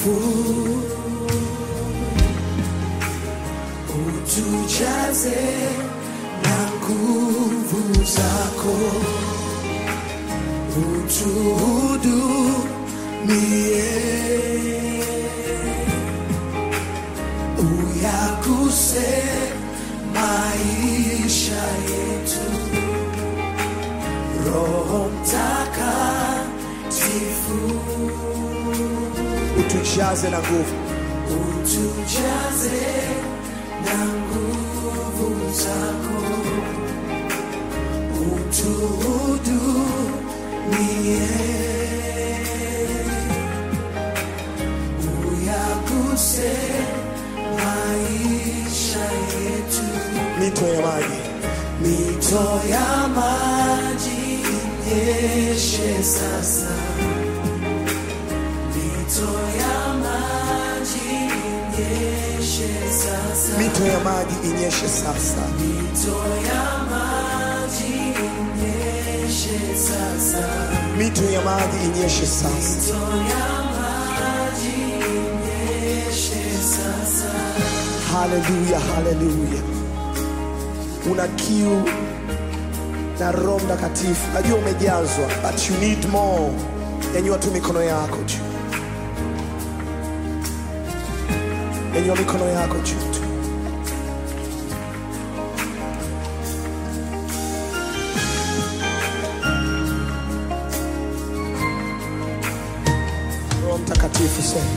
takatifu utujaze na nguvu zako utuhudumie uyaguse maisha yetu roho mtakatifu utujaze na nguvu utujaze na nguvu zako utuhudumie uyaguse maisha yetu mito ya maji mito ya maji inyeshe sasa mito ya maji inyeshe sasa mito ya maji inyeshe sasa mito ya maji inyeshe sasa mito ya maji inyeshe sasa mito ya maji inyeshe sasa haleluya haleluya una kiu na roho mtakatifu najua umejazwa but you need more nyanyua tu mikono yako juu nyanyua mikono yako juu tu roho mtakatifu sema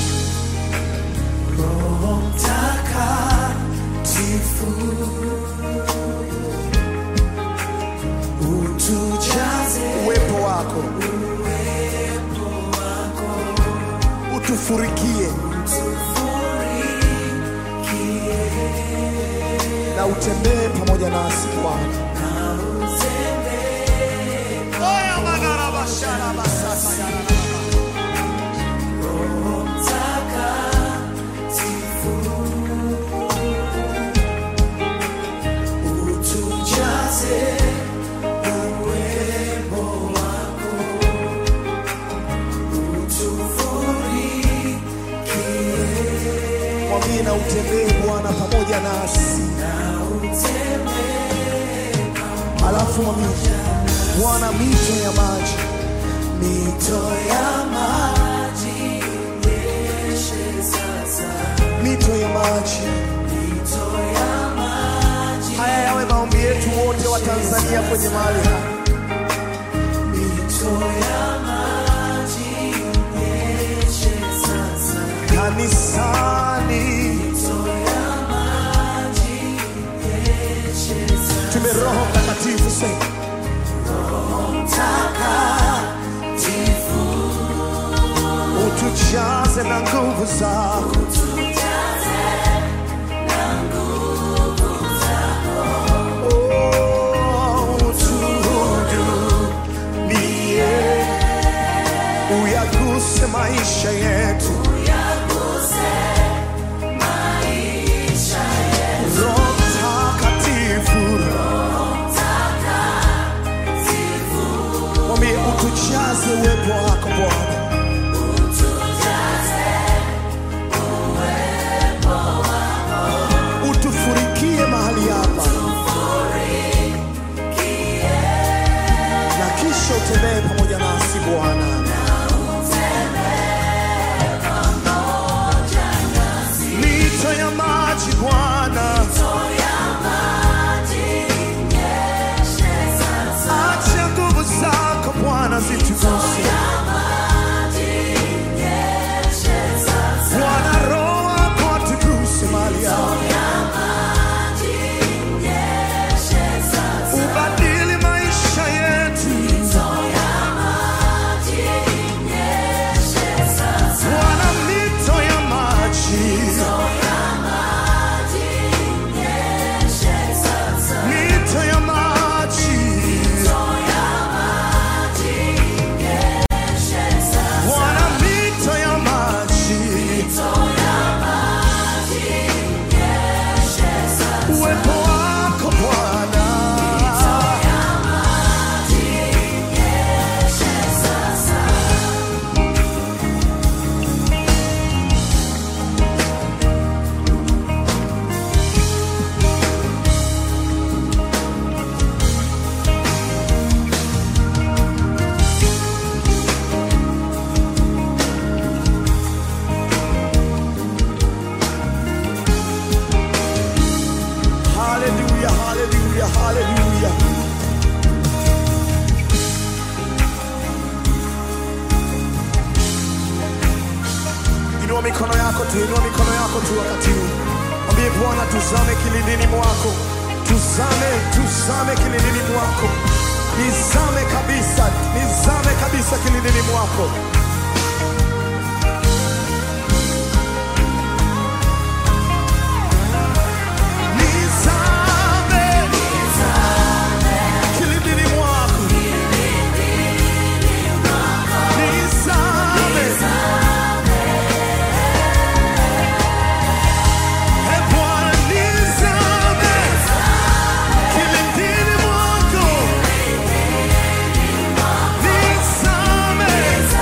Roho Mtakatifu utujaze uwepo wako utufurikie na utembee pamoja nasi Bwana. Oya magarabashara basasa ya Roho Mtakatifu utujaze uwepo wako utufurikie mwambie na utembee Bwana pamoja nasi, na utembee alafu mwambie Bwana, mito ya maji mito ya maji inyeshe sasa mito ya maji. mito ya maji Haya yawe maombi yetu wote wa Tanzania kwenye mahali hapa. mito ya maji inyeshe sasa kanisani, mito ya maji inyeshe sasa tume Roho Mtakatifu sema Mtakatifu utujaze na nguvu zako, tujaze na nguvu zako Oh, utuhudumie, uyaguse maisha yetu. uyaguse maisha yetu Roho Mtakatifu, Mtakatifu mwambie utujaze uwepo wako Bwana, utujaze uwepo wako utufurikie mahali hapa, ufurikie na kisha utembee pamoja nasi Bwana, utembee haleluya, haleluya. Inua mikono yako tu, inua mikono yako tu wakati huu. Mwambie Bwana, tuzame kilindini mwako, tuzame, tuzame kilindini mwako, nizame kabisa, nizame kabisa kilindini mwako. Nizame kilindini mwako, nizame E Bwana, nizame kilindini mwako, nizame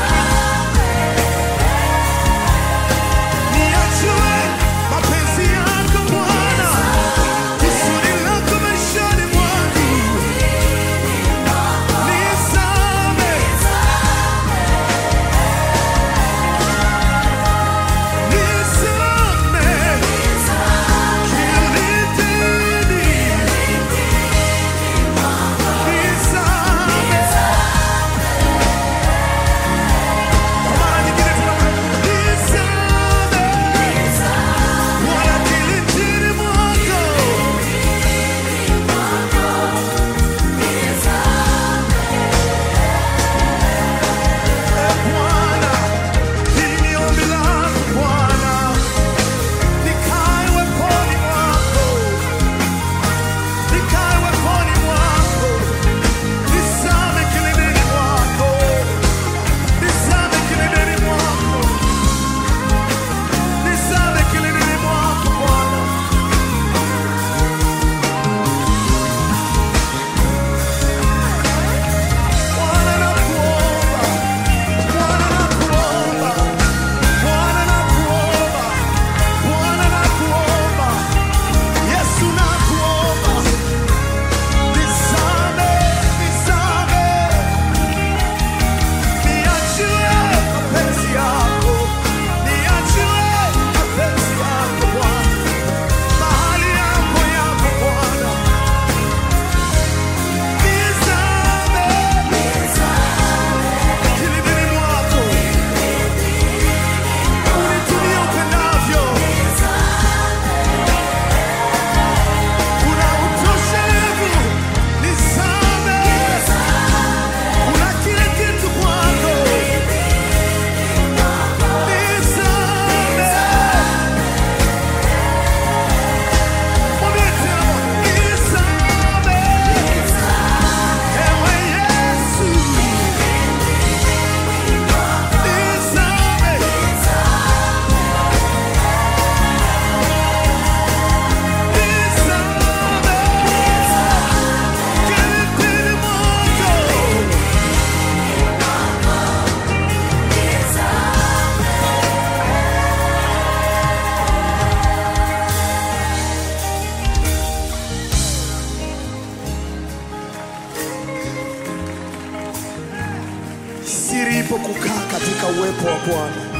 Siri ipo kukaa katika uwepo wa Bwana.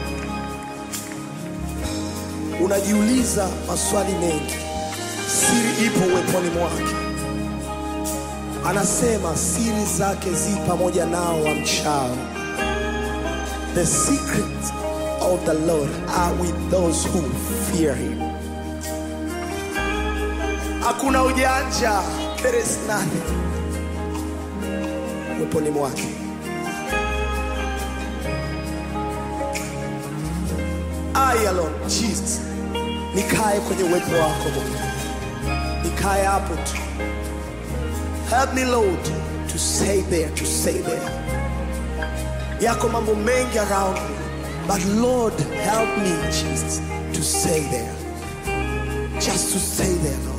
Unajiuliza maswali mengi, siri ipo uweponi mwake. Anasema siri zake zi pamoja nao wamchao. The secrets of the Lord are with those who fear him. Hakuna ujanja, there is nothing uweponi mwake. I alone, Jesus, nikae kwenye uwepo wako Mungu, nikae hapo tu. Help me Lord to stay there, to stay there. Yako mambo mengi around me, but Lord help me Jesus to stay there, just to stay there Lord.